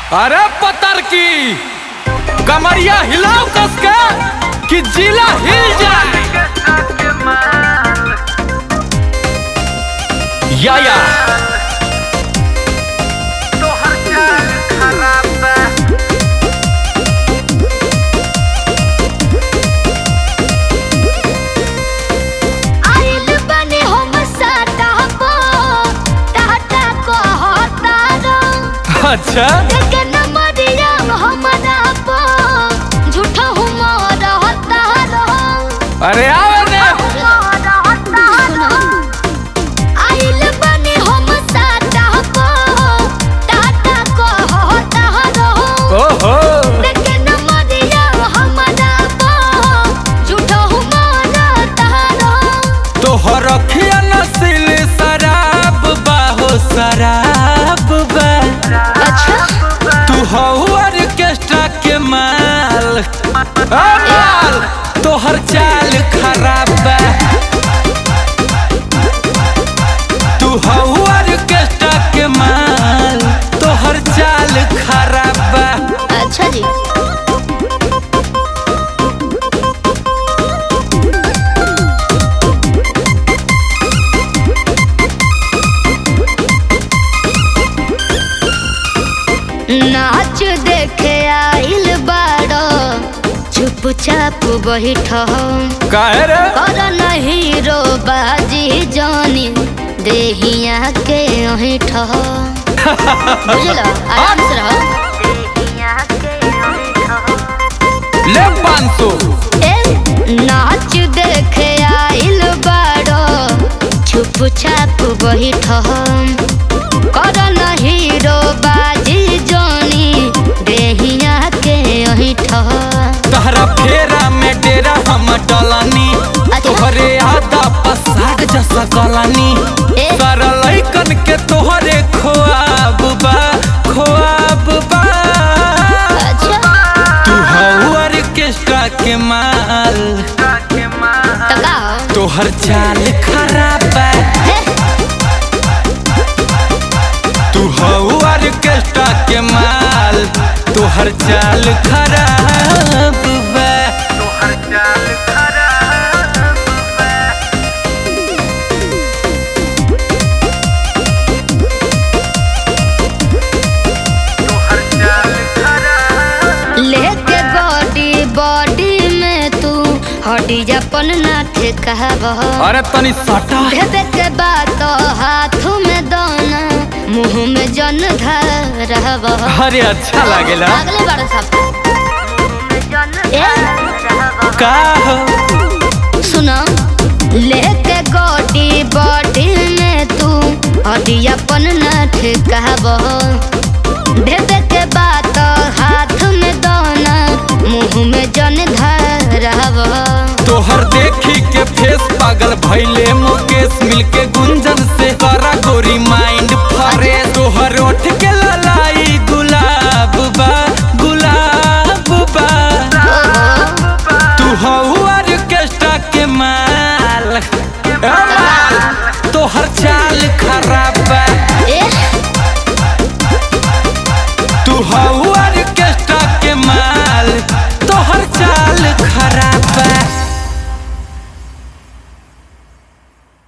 अरे पतर की कमरिया हिलाओ कस के कि जिला हिल जाए या या आइल बने हम साटा पो टाटा को हतारो अच्छा देखे न मरिया हमरा पो झूठा हुमर हतारो अरे आवे रे सुनो आइल बने हम साटा पो टाटा को हतारो ओहो देखे न मरिया हमरा पो झूठा हुमर हतारो तोहर अखिया नसील शराब बा हो शराब बा अच्छा तू हो ऑर्केस्ट्रा के माल ओ माल तोहर चाल खराब बा तू हो ऑर्केस्ट्रा के माल तोहर चाल खराब बा अच्छा जी नाच देखे आइल बाड़ो चुपचाप बैठ काहे रे कर नहीं रो बाजी जानी देहिया के अहिठ बुझल आराम से रहो ले पाँच सौ ए नाच देखे आइल बाड़ो चुपचाप बैठ कर नहीं रो बाजी जानी देहिया के अहिठ तहरा फेरा में डेरा हम डलानी अच्छा। तोहरे आदा पसार जैसा गलानी ए। सारा लइकन के तोहरे खोआब बा खोआब बा अच्छा तू हौ ऑर्केस्ट्रा के माल तो का तोहर चाल खराब बा हे तू हौ ऑर्केस्ट्रा के माल तोहर चाल खराब बा लेके बॉडी बॉडी में तू हटी अपन नाथ कहबह अरे तनी सटा भेद के बात हाथ में दोना मुंह में जन धरब अरे अच्छा लागेला अगले बार सब ए का हो सुनो लेके गोटी बॉडी में तू हटी अपन नाथ कहबह भेद के बात हाथ में दोना मुंह में जन धरब तोहर देखी के फेस पागल भैले मुकेश मिलके गुंजन से